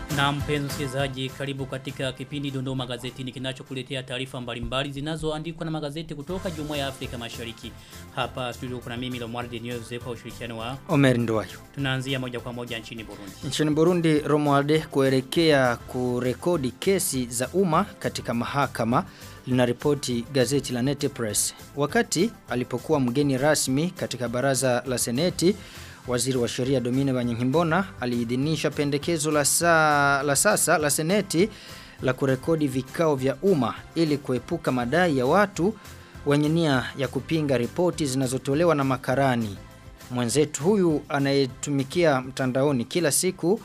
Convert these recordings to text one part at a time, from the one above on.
Na mpenzi msikilizaji, karibu katika kipindi Dondoo Magazetini kinachokuletea taarifa mbalimbali zinazoandikwa na magazeti kutoka Jumuiya ya Afrika Mashariki. Hapa studio kuna mimi Lomwardi News kwa ushirikiano wa Omer Nduwayo. tunaanzia moja kwa moja nchini Burundi. Nchini Burundi, Romualde kuelekea kurekodi kesi za umma katika mahakama linaripoti gazeti la Nete Press. Wakati alipokuwa mgeni rasmi katika baraza la Seneti, Waziri wa Sheria Domine Banyankimbona aliidhinisha pendekezo la, saa, la sasa la Seneti la kurekodi vikao vya umma ili kuepuka madai ya watu wenye nia ya kupinga ripoti zinazotolewa na makarani. Mwenzetu huyu anayetumikia mtandaoni kila siku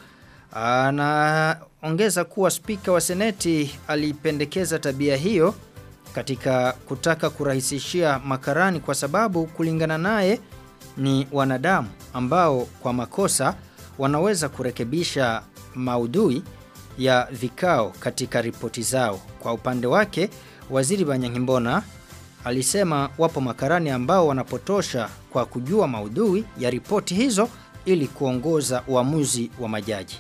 anaongeza kuwa spika wa seneti alipendekeza tabia hiyo katika kutaka kurahisishia makarani kwa sababu kulingana naye ni wanadamu ambao kwa makosa wanaweza kurekebisha maudhui ya vikao katika ripoti zao. Kwa upande wake, waziri Banyankimbona alisema wapo makarani ambao wanapotosha kwa kujua maudhui ya ripoti hizo ili kuongoza uamuzi wa majaji.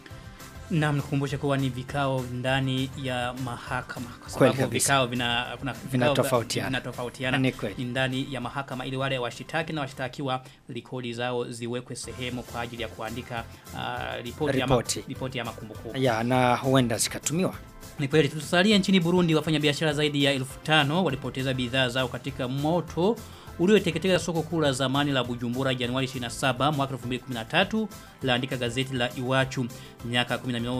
Na mnikumbushe kuwa ni vikao ndani ya mahakama kwa Kweli sababu kabisa. vikao vina kuna vikao Vinatofautiana. vinatofautiana Ni kweli. ni ndani ya mahakama ili wale washitaki na washtakiwa rekodi zao ziwekwe sehemu kwa ajili ya kuandika uh, ripoti ya ma- Ripoti. ripoti ya makumbukumbu. Ya na huenda zikatumiwa. Ni kweli tusalie nchini Burundi wafanyabiashara zaidi ya elfu tano walipoteza bidhaa zao katika moto ulioteketeza soko kuu la zamani la Bujumbura Januari 27 mwaka 2013 laandika gazeti la Iwachu miaka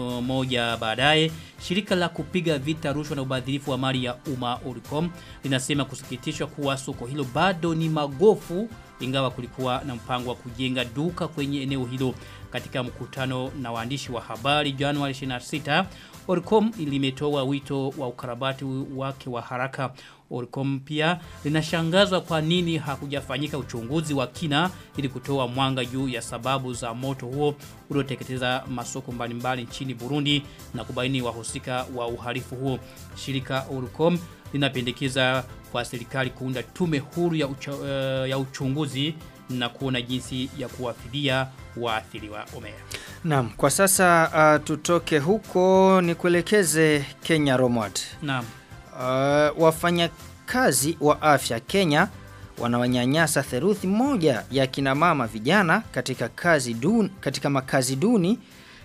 11 baadaye shirika la kupiga vita rushwa na ubadhirifu wa mali ya umma Oricom linasema kusikitishwa kuwa soko hilo bado ni magofu ingawa kulikuwa na mpango wa kujenga duka kwenye eneo hilo katika mkutano na waandishi wa habari Januari 26 Oricom limetoa wito wa ukarabati wake wa haraka Oricom pia linashangazwa kwa nini hakujafanyika uchunguzi wa kina ili kutoa mwanga juu ya sababu za moto huo ulioteketeza masoko mbalimbali nchini Burundi na kubaini wahusika wa uhalifu huo. Shirika Oricom linapendekeza kwa serikali kuunda tume huru ya, ucha, uh, ya uchunguzi na kuona jinsi ya kuwafidia waathiriwa Omera. Naam, kwa sasa uh, tutoke huko ni kuelekeze Kenya Romward. Naam. Uh, wafanyakazi wa afya Kenya wanawanyanyasa theruthi moja ya kina mama vijana katika kazi duni, katika makazi duni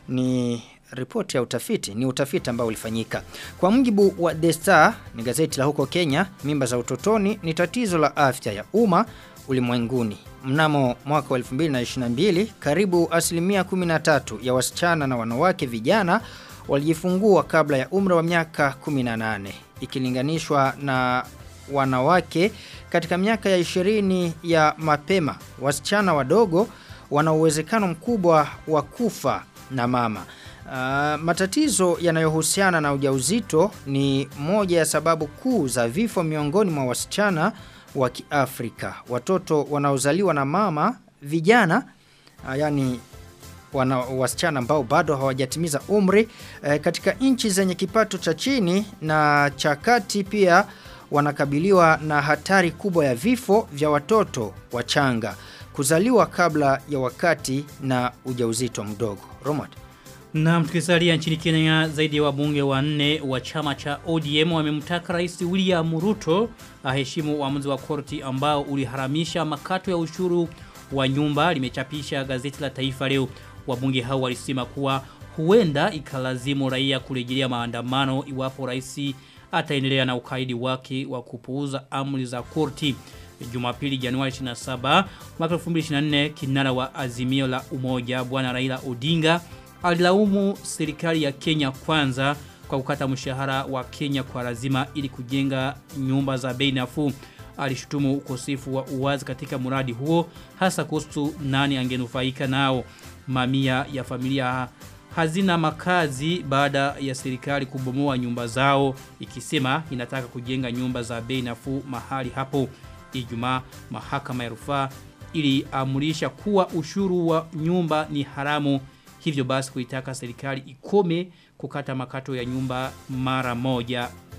ni ripoti ya utafiti ni utafiti ambao ulifanyika kwa mujibu wa The Star ni gazeti la huko Kenya mimba za utotoni ni tatizo la afya ya umma ulimwenguni mnamo mwaka wa 2022 karibu asilimia 13 ya wasichana na wanawake vijana walijifungua kabla ya umri wa miaka 18 ikilinganishwa na wanawake katika miaka ya 20 ya mapema wasichana wadogo wana uwezekano mkubwa wa kufa na mama Uh, matatizo yanayohusiana na ujauzito ni moja ya sababu kuu za vifo miongoni mwa wasichana wa Kiafrika. Watoto wanaozaliwa na mama vijana uh, yani wana wasichana ambao bado hawajatimiza umri eh, katika nchi zenye kipato cha chini na cha kati pia wanakabiliwa na hatari kubwa ya vifo vya watoto wachanga kuzaliwa kabla ya wakati na ujauzito mdogo. Romad. Na tukisalia nchini Kenya zaidi ya wabunge wanne wa chama cha ODM wamemtaka Rais William Ruto aheshimu uamuzi wa korti ambao uliharamisha makato ya ushuru wa nyumba limechapisha gazeti la Taifa leo. Wabunge hao walisema kuwa huenda ikalazimu raia kurejelea maandamano iwapo rais ataendelea na ukaidi wake wa kupuuza amri za korti. Jumapili Januari 27 mwaka 2024 kinara wa Azimio la Umoja bwana Raila Odinga alilaumu serikali ya Kenya kwanza kwa kukata mshahara wa Kenya kwa lazima ili kujenga nyumba za bei nafuu. Alishutumu ukosefu wa uwazi katika mradi huo hasa kuhusu nani angenufaika nao. Mamia ya familia hazina makazi baada ya serikali kubomoa nyumba zao ikisema inataka kujenga nyumba za bei nafuu mahali hapo. Ijumaa mahakama ya rufaa iliamrisha kuwa ushuru wa nyumba ni haramu hivyo basi kuitaka serikali ikome kukata makato ya nyumba mara moja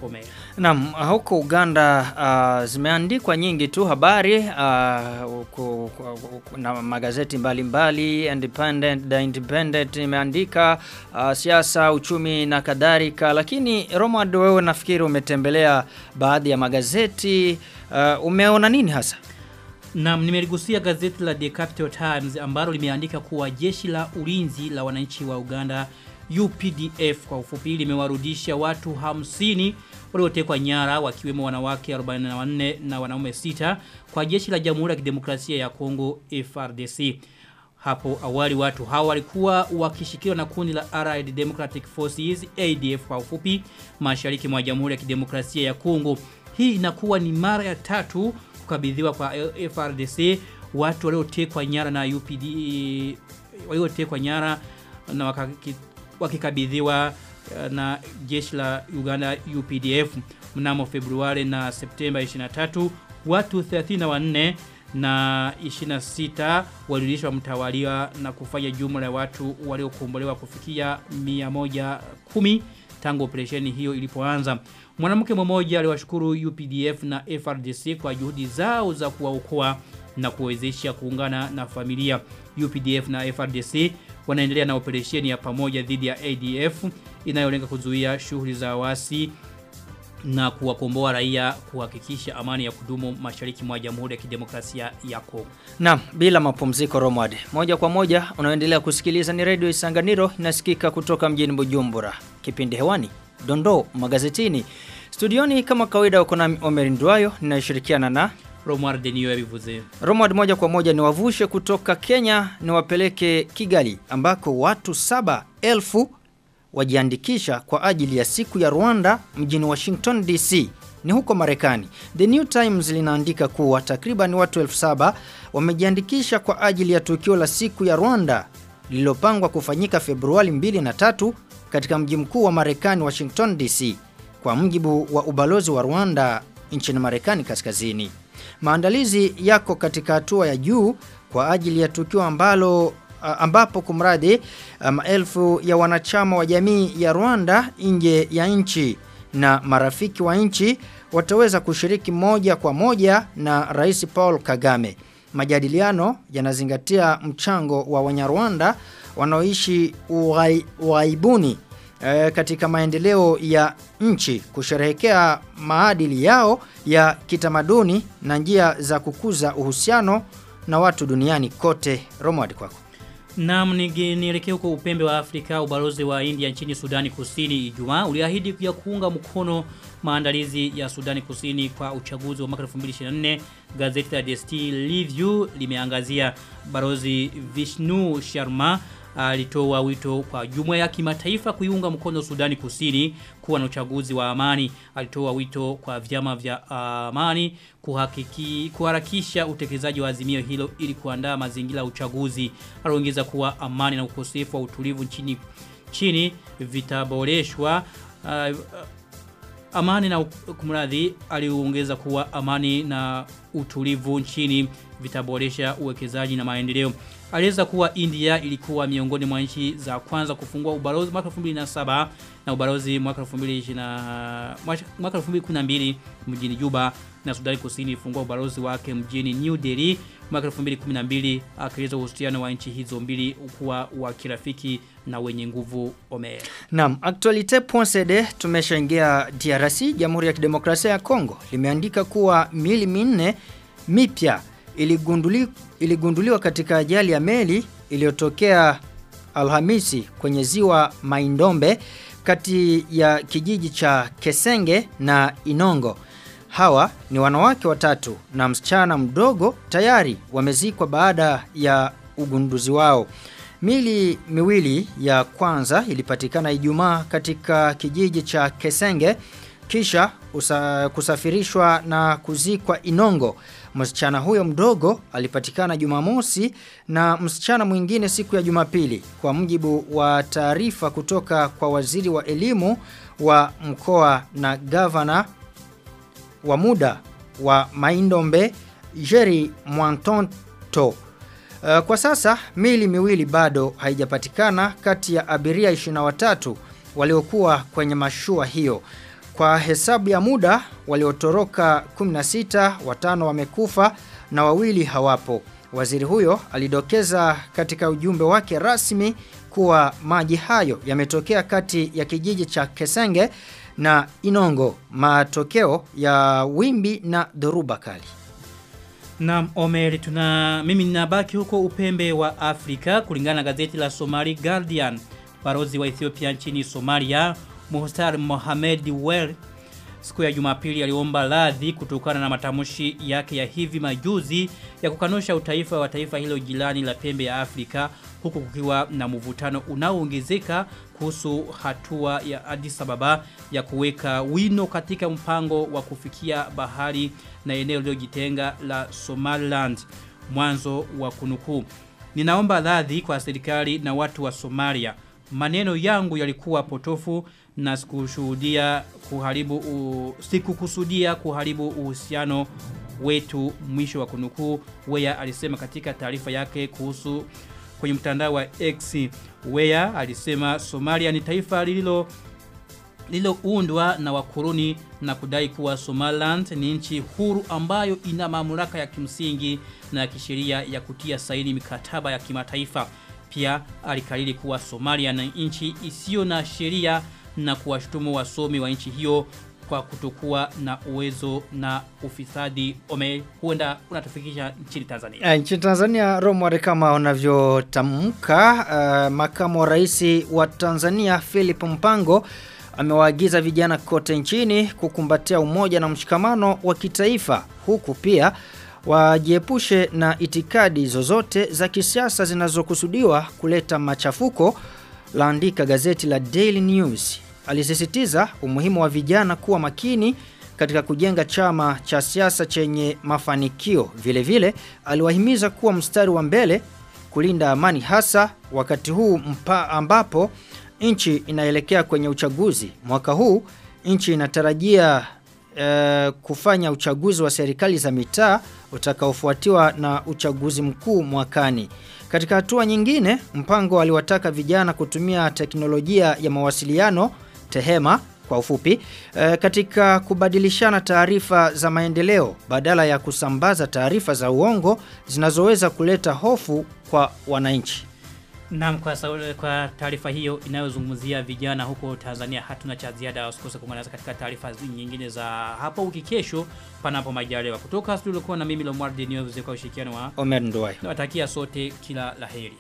Omer. Naam, huko Uganda uh, zimeandikwa nyingi tu habari uh, ku, ku, ku, na magazeti mbalimbali mbali, Independent, The Independent imeandika uh, siasa, uchumi na kadhalika, lakini Romad, wewe nafikiri umetembelea baadhi ya magazeti uh, umeona nini hasa? Naam, nimeligusia gazeti la The Capital Times ambalo limeandika kuwa jeshi la ulinzi la wananchi wa Uganda UPDF kwa ufupi limewarudisha watu 50 waliotekwa nyara wakiwemo wanawake 44 na wanaume 6 kwa jeshi la Jamhuri ya Kidemokrasia ya Kongo FRDC. Hapo awali watu hawa walikuwa wakishikiliwa na kundi la Allied Democratic Forces ADF kwa ufupi mashariki mwa Jamhuri ya Kidemokrasia ya Kongo. Hii inakuwa ni mara ya tatu kukabidhiwa kwa FRDC watu waliotekwa nyara na UPD waliotekwa nyara na wakaki, wakikabidhiwa na jeshi la Uganda UPDF mnamo Februari na Septemba 23 watu 34 na 26 walirudishwa mtawalia na kufanya jumla ya watu waliokombolewa kufikia 110 tangu operesheni hiyo ilipoanza. Mwanamke mmoja aliwashukuru UPDF na FRDC kwa juhudi zao za kuwaokoa na kuwezesha kuungana na familia. UPDF na FRDC wanaendelea na operesheni ya pamoja dhidi ya ADF inayolenga kuzuia shughuli za wasi na kuwakomboa raia kuhakikisha amani ya kudumu mashariki mwa Jamhuri ya Kidemokrasia ya Kongo. Naam, bila mapumziko Romad. Moja kwa moja unaendelea kusikiliza ni Radio Isanganiro inasikika kutoka mjini Bujumbura. Kipindi hewani Dondoo magazetini. Studioni kama kawaida uko na Omer Ndwayo ninashirikiana na Romar Denio yabivuze. Romad moja kwa moja ni wavushe kutoka Kenya ni wapeleke Kigali ambako watu saba elfu wajiandikisha kwa ajili ya siku ya Rwanda mjini Washington DC ni huko Marekani. The New Times linaandika kuwa takriban watu elfu saba wamejiandikisha kwa ajili ya tukio la siku ya Rwanda lililopangwa kufanyika Februari 2 na 3 katika mji mkuu wa Marekani Washington DC kwa mjibu wa ubalozi wa Rwanda nchini Marekani kaskazini. Maandalizi yako katika hatua ya juu kwa ajili ya tukio ambalo ambapo kumradi maelfu ya wanachama wa jamii ya Rwanda nje ya nchi na marafiki wa nchi wataweza kushiriki moja kwa moja na Rais Paul Kagame. Majadiliano yanazingatia mchango wa Wanyarwanda wanaoishi ughaibuni e, katika maendeleo ya nchi kusherehekea maadili yao ya kitamaduni na njia za kukuza uhusiano na watu duniani kote. Romwadi kwako. Naam nielekea huko upembe wa Afrika ubalozi wa India nchini Sudani Kusini Ijumaa uliahidi ya kuunga mkono maandalizi ya Sudani Kusini kwa uchaguzi wa mwaka 2024 gazeti la The Steel Review limeangazia balozi Vishnu Sharma alitoa wito kwa jumuiya ya kimataifa kuiunga mkono Sudani Kusini kuwa na uchaguzi wa amani. Alitoa wito kwa vyama vya amani kuhakiki kuharakisha utekelezaji wa azimio hilo ili kuandaa mazingira ya uchaguzi. Aliongeza kuwa amani na ukosefu wa utulivu nchini chini vitaboreshwa uh, amani na kumradhi aliongeza kuwa amani na utulivu nchini vitaboresha uwekezaji na maendeleo. Aliweza kuwa India ilikuwa miongoni mwa nchi za kwanza kufungua ubalozi mwaka 2007 na ubalozi mwaka 2020 mwaka 2012 mjini Juba na Sudani Kusini ilifungua ubalozi wake mjini New Delhi mwaka 2012 akieleza uhusiano wa nchi hizo mbili kuwa wa kirafiki na wenye nguvu Omer. Naam, Actualite.cd tumeshaingia DRC, Jamhuri ya Kidemokrasia ya Kongo. Limeandika kuwa mili minne mipya iligunduli, iligunduliwa katika ajali ya meli iliyotokea Alhamisi kwenye ziwa Maindombe kati ya kijiji cha Kesenge na Inongo. Hawa ni wanawake watatu na msichana mdogo tayari wamezikwa baada ya ugunduzi wao. Mili miwili ya kwanza ilipatikana Ijumaa katika kijiji cha Kesenge kisha usa, kusafirishwa na kuzikwa Inongo. Msichana huyo mdogo alipatikana Jumamosi na msichana mwingine siku ya Jumapili kwa mjibu wa taarifa kutoka kwa waziri wa elimu wa mkoa na gavana wa muda wa Maindombe Jerry Mwantonto. Uh, kwa sasa mili miwili bado haijapatikana kati ya abiria 23 waliokuwa kwenye mashua hiyo. Kwa hesabu ya muda waliotoroka 16 watano wamekufa na wawili hawapo. Waziri huyo alidokeza katika ujumbe wake rasmi kuwa maji hayo yametokea kati ya kijiji cha Kesenge na Inongo, matokeo ya wimbi na dhoruba kali. Na Omeri tuna mimi ninabaki huko upembe wa Afrika kulingana na gazeti la Somali Guardian. Barozi wa Ethiopia nchini Somalia, Muhtar Mohamed Wel siku ya Jumapili aliomba radhi kutokana na matamshi yake ya hivi majuzi ya kukanusha utaifa wa taifa hilo jirani la pembe ya Afrika huku kukiwa na mvutano unaoongezeka kuhusu hatua ya Addis Ababa ya kuweka wino katika mpango wa kufikia bahari na eneo lililojitenga la Somaliland mwanzo wa kunukuu Ninaomba radhi kwa serikali na watu wa Somalia maneno yangu yalikuwa potofu na sikushuhudia kuharibu u, sikukusudia kuharibu uhusiano wetu mwisho wa kunukuu Weya alisema katika taarifa yake kuhusu kwenye mtandao wa X Weya alisema Somalia ni taifa lililo lililoundwa na wakuruni na kudai kuwa Somaliland ni nchi huru ambayo ina mamlaka ya kimsingi na ya kisheria ya kutia saini mikataba ya kimataifa. Pia alikariri kuwa Somalia na nchi isiyo na sheria na kuwashutumu wasomi wa nchi hiyo kwa kutokuwa na uwezo na ufisadi ome huenda unatufikisha nchini Tanzania. E, nchini Tanzania Romware kama unavyotamka uh, makamu wa rais wa Tanzania Philip Mpango amewaagiza vijana kote nchini kukumbatia umoja na mshikamano wa kitaifa huku pia wajiepushe na itikadi zozote za kisiasa zinazokusudiwa kuleta machafuko laandika gazeti la Daily News. Alisisitiza umuhimu wa vijana kuwa makini katika kujenga chama cha siasa chenye mafanikio. Vile vile aliwahimiza kuwa mstari wa mbele kulinda amani hasa wakati huu mpa ambapo nchi inaelekea kwenye uchaguzi. Mwaka huu nchi inatarajia e, kufanya uchaguzi wa serikali za mitaa utakaofuatiwa na uchaguzi mkuu mwakani. Katika hatua nyingine, mpango aliwataka vijana kutumia teknolojia ya mawasiliano tehema kwa ufupi e, katika kubadilishana taarifa za maendeleo badala ya kusambaza taarifa za uongo zinazoweza kuleta hofu kwa wananchi. Naam kwa, saule, kwa taarifa hiyo inayozungumzia vijana huko Tanzania hatuna cha ziada usikose kuungana katika taarifa nyingine za hapo wiki kesho panapo majaliwa kutoka studio kwa na mimi Lomwardi News kwa ushirikiano wa Omer Nduwai. Nawatakia sote kila laheri.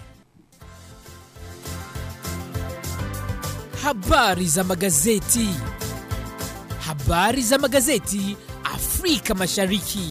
Habari za magazeti. Habari za magazeti Afrika Mashariki.